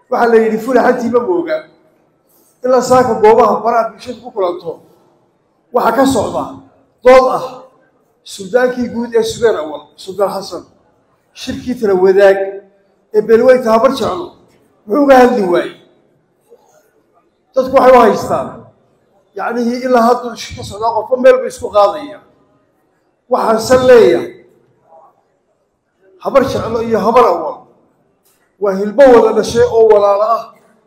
waxaa la yidhi fulaxantiima mooga ilaa saaka goobaha baraha bulshadu ku kulanto waxaa ka socda dood ah suldaankii guud ee subeer awal suldaan xasan shirkii tala wadaag ee beelweynta habar jeclo muxuu uga hadli waayey dadku waxay u haystaan yacnihii ilaa hadduu shir ka socdaa qofba meel ba isku qaadaya waxaansan leeyahay habar jeclo iyo habar awal waa hilbo wada dhashay oo walaalo ah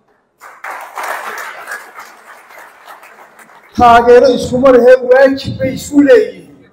taageero iskuma lehee waajib bay isku leeyihiin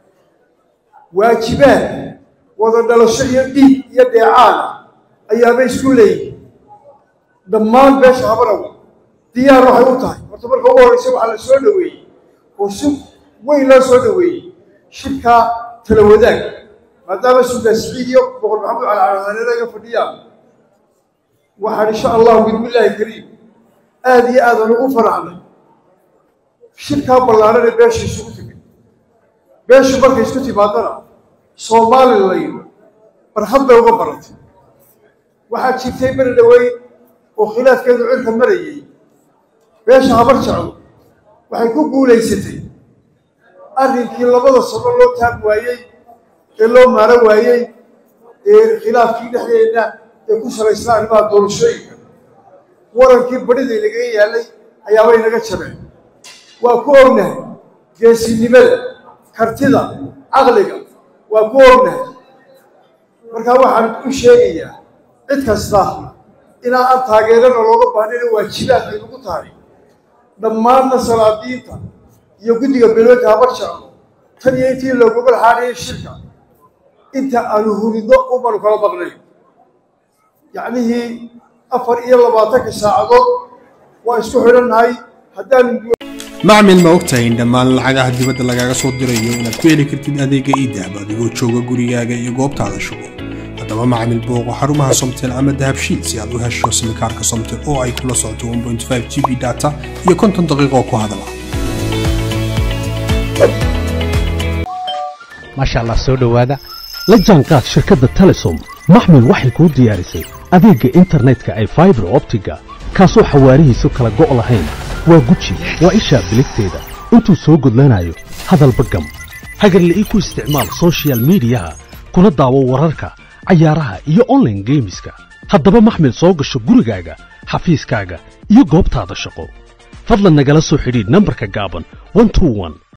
waajibaad wada dhalasho iyo dhiig iyo dheecaana ayaabay isku leeyihiin dhammaan beesha habar awal diyaar waxay u tahay horta marka ugu horreysa waxaa la soo dhoweeyey oo si weyn loo soo dhoweeyey shirkaa tala wadaag maadaama sultaan siciid iyo boqor maxamed cali calahareere iga fadhiyaan waxaan insha allahu bismillaahi kariim aada iyo aadaan ugu faraxnay shirkaa ballaaran ee beesha isugu timid beeshu markay isku timaadana somalilan barhad bay uga baratay waxaa jirtay beri dhaweyn oo khilaafkeedu cirka marayay beesha habar jeclo waxay ku guulaysatay arrinkii labada sano loo taag waayey ee loo maaro waayey ee khilaafkii dhexdeedna ee ku salaysnaa arrimaha doorashooyinka warankii badhida inagaga yaallay ayaabay naga jabeen waa ku ognahay geesinimada kartida caqliga waa ku ognahay markaa waxaan u sheegayaa cid kasta inaa aan taageerana looga baahnayna waajibaad ay nagu tahay dhammaanna salaadiinta iyo guddiga beloodka habar jeclo tan iyo intii loogoga laxaanayay shirka inta aanu huridno umanu kala maqnayn yacnihii afar iyo labaatanka saacadood waa isku xidhannahay haddaanu macmil ma ogtahay in dhammaan lacagaha dibadda lagaaga soo dirayo inaad ku heli kartid adeega iidahab adigoo jooga gurigaaga iyo goobtaada shugo haddaba macmil booqo xarumaha somtel ama dahabshiid si aad u hesho simikaarka somtel oo ay kula socoto 1.5 g b data iyo konton daqiiqo ku hadala maasha allah soo dhowaada la jaanqaad shirkadda telesom maxmil waxay kuu diyaarisay adeegga internetka ay faibar optiga kaasoo xawaarihiisu kala go' lahayn waa guji waa ishaa biligteeda intuu soo gudlanayo hadalba gam hagarle ii ku isticmaal sochial midiyaha kuna daawo wararka cayaaraha iyo onlaine geemiska haddaba maxmil soo gasho gurigaaga xafiiskaaga iyo goobtaada shaqo fadlan nagala soo xidhiidh nambarka gaaban